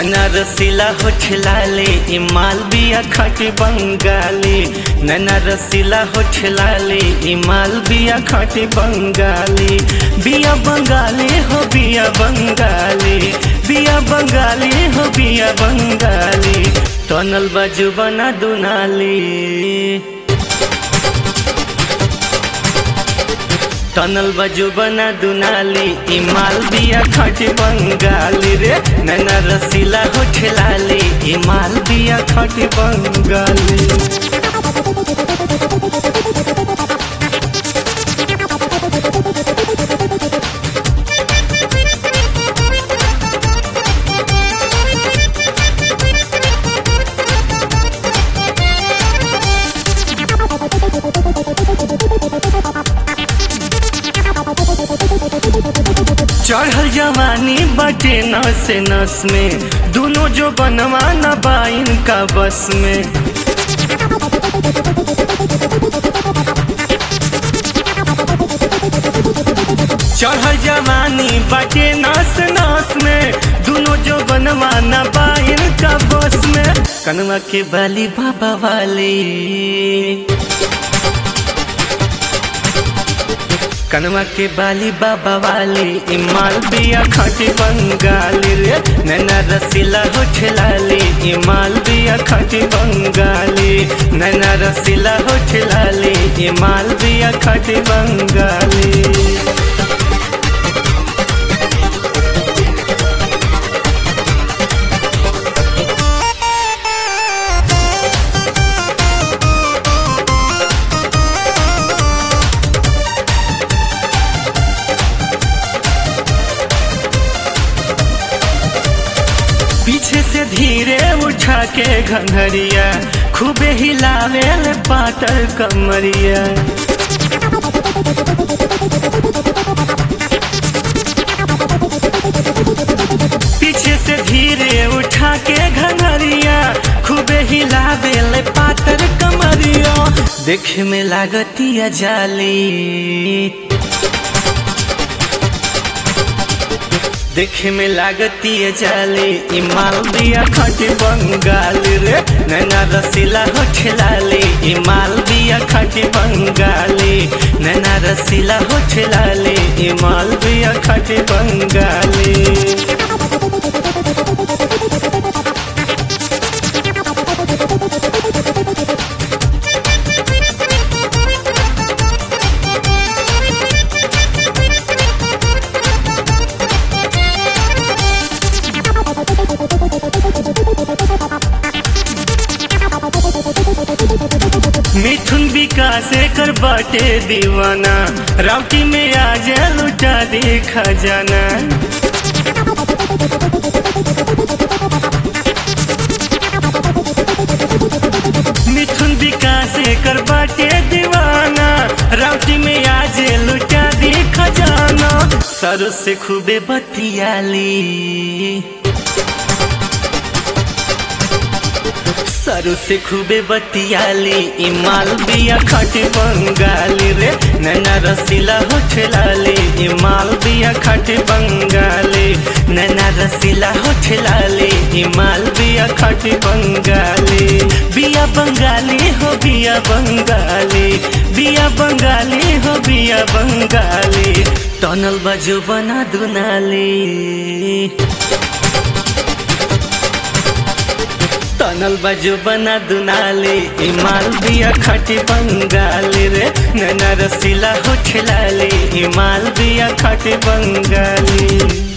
नैना रसीला हो ठेलाले ई मालबिया खट बंगाली नैना रसीला हो ठेलाले ई मालबिया खट बंगाली बिया बंगाली हो बिया बंगाली बिया बंगाली हो बिया बंगाली टनल बाजू बना दुनाली टनल बजू बना दुनाली ई मालबिया खट बंगाली रे नैना रसीला हो ठेलाली ई मालबिया खट बंगाली चढ़ल जवानी बटे नस नस में दोनों जो बनवा न बाइन का बस में चढ़ल जवानी बटे नस नस में दोनों जो बनवा न बाइन का बस में कनवा के बाली बाबा वाली कनवा के बाली बाबा वाली ई मालबिया खट बंगाली रे नैना रसीला हो ठेलाली ई मालबिया खट बंगाली नैना रसीला हो ठेलाली ई मालबिया खट बंगाली पीछे से धीरे उठा के घंघरिया खूबे हिलावे ले पातर कमरिया पीछे से धीरे उठा के घंघरिया खूबे हिलावे ले पातर कमरिया देखे में लागतिया जाली देखे में लागती है जाली ई मालबिया खट बंगाली रे नैना रसीला हो ठेलाली ई मालबिया खट बंगाली नैना रसीला हो ठेलाली ई मालबिया खट बंगाली मिथुन विकास कर बाटे दीवाना राउटी में आज लुटा दे खजाना मिथुन विकास कर बाटे दीवाना राउटी में आज लुटा दे खजाना सर से खूबे बतियाली सरू से खूबे बतियाली ई मालबिया खट बंगाली रे नैना रसीला हो ठेलाली ई मालबिया खट बंगाली नैना रसीला हो ठेलाली ई मालबिया खट बंगाली बिया बंगाली हो बिया बंगाली बिया बंगाली हो बिया बंगाली टनल बजो बना दुनाली टनल बाजू बना दुनाली ई मालबिया खटी बंगाली रे नैना रसीला हो ठेलाली ई मालबिया खटी बंगाली